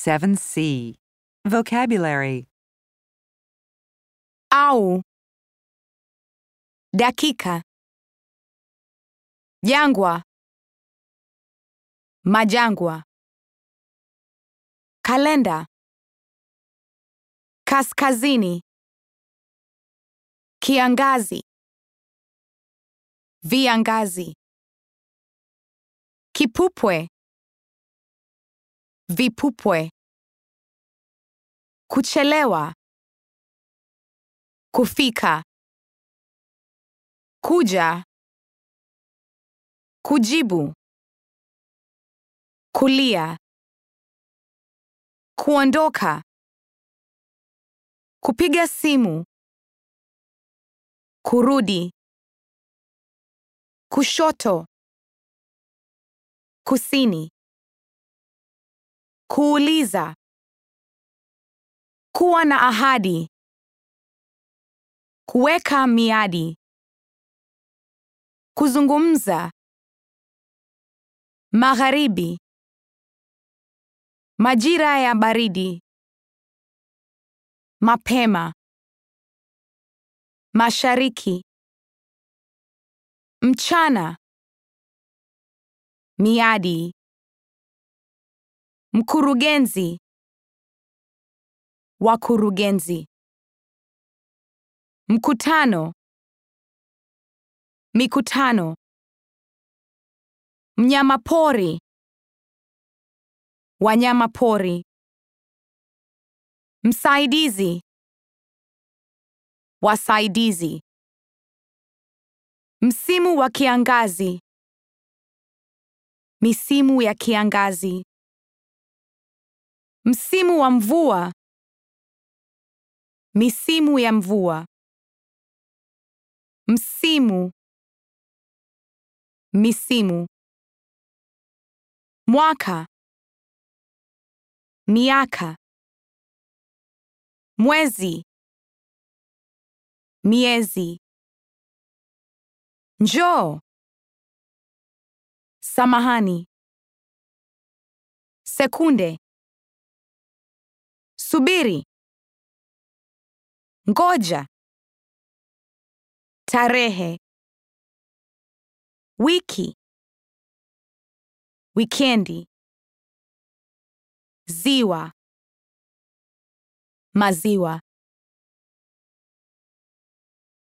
7C. Vocabulary au dakika jangwa majangwa kalenda kaskazini kiangazi viangazi kipupwe vipupwe kuchelewa kufika kuja kujibu kulia kuondoka kupiga simu kurudi kushoto kusini kuuliza kuwa na ahadi kuweka miadi kuzungumza magharibi majira ya baridi mapema mashariki mchana miadi mkurugenzi wakurugenzi mkutano mikutano mnyamapori wanyamapori msaidizi wasaidizi msimu wa kiangazi misimu ya kiangazi msimu wa mvua misimu ya mvua msimu misimu mwaka miaka mwezi miezi njoo samahani sekunde subiri ngoja tarehe wiki wikendi ziwa maziwa